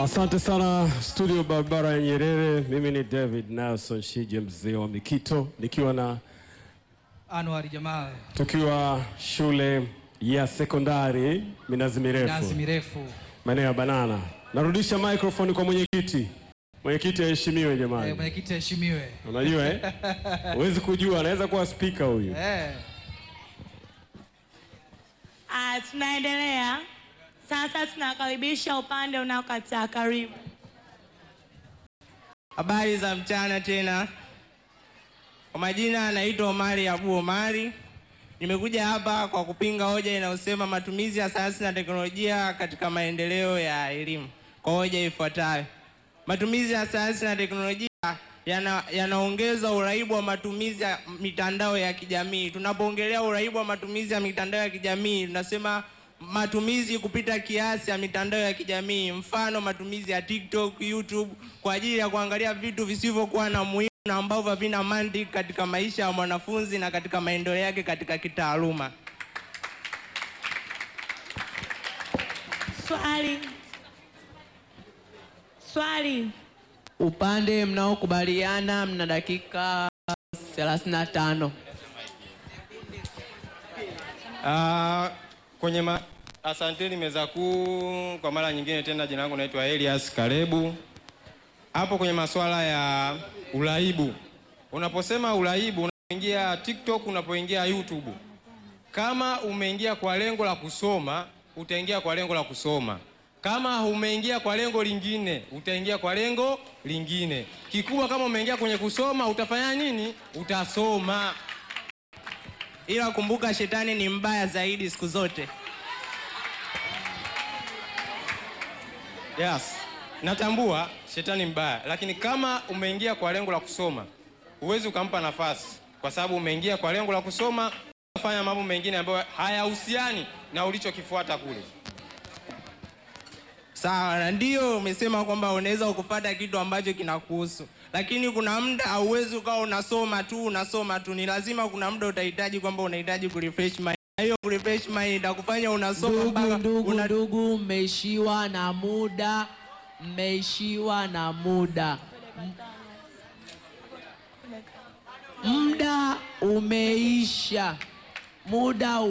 Asante sana studio barabara ya Nyerere. Mimi ni David Nelson Shije, mzee wa Mikito, nikiwa na Anwar Jamal, tukiwa shule ya sekondari Minazi Mirefu, nazi mirefu. maeneo ya Banana. Narudisha microphone kwa mwenyekiti. Mwenyekiti aheshimiwe Eh, jamani. Mwenyekiti aheshimiwe. Unajua eh? Huwezi kujua, anaweza kuwa spika huyu. Eh, Ah, tunaendelea sasa, tunakaribisha upande unaokataa. Karibu. Habari za mchana tena. Kwa majina anaitwa Omari Abu Omari. Nimekuja hapa kwa kupinga hoja inayosema matumizi ya sayansi na teknolojia katika maendeleo ya elimu. Kwa hoja ifuatayo: matumizi ya sayansi na teknolojia yana- yanaongeza uraibu wa matumizi ya mitandao ya kijamii. Tunapoongelea uraibu wa matumizi ya mitandao ya kijamii, tunasema matumizi kupita kiasi ya mitandao ya kijamii, mfano matumizi ya TikTok, YouTube kwa ajili ya kuangalia vitu visivyokuwa na muhimu na ambavyo havina mantiki katika maisha ya mwanafunzi na katika maendeleo yake katika kitaaluma. Swali, swali. Upande mnaokubaliana mna dakika 35. Ah, kwenye ma... Asanteni meza kuu kwa mara nyingine tena. Jina langu naitwa Elias Kalebu. Hapo kwenye masuala ya uraibu, unaposema uraibu, unapoingia TikTok, unapoingia YouTube, kama umeingia kwa lengo la kusoma, utaingia kwa lengo la kusoma. Kama umeingia kwa lengo lingine, utaingia kwa lengo lingine. Kikubwa, kama umeingia kwenye kusoma, utafanya nini? Utasoma. Ila kumbuka, shetani ni mbaya zaidi siku zote. Yes, natambua shetani mbaya, lakini kama umeingia kwa lengo la kusoma, huwezi ukampa nafasi, kwa sababu umeingia kwa lengo la kusoma, fanya mambo mengine ambayo hayahusiani na ulichokifuata kule. Sawa, na ndio umesema kwamba unaweza ukupata kitu ambacho kinakuhusu, lakini kuna muda hauwezi ukawa unasoma tu unasoma tu. Ni lazima kuna muda utahitaji kwamba unahitaji kurefresh mind, na hiyo kurefresh mind itakufanya unasoma Ndugu, mpaka ndugu, una- ndugu, mmeishiwa na muda, mmeishiwa na muda. M- Muda umeisha, muda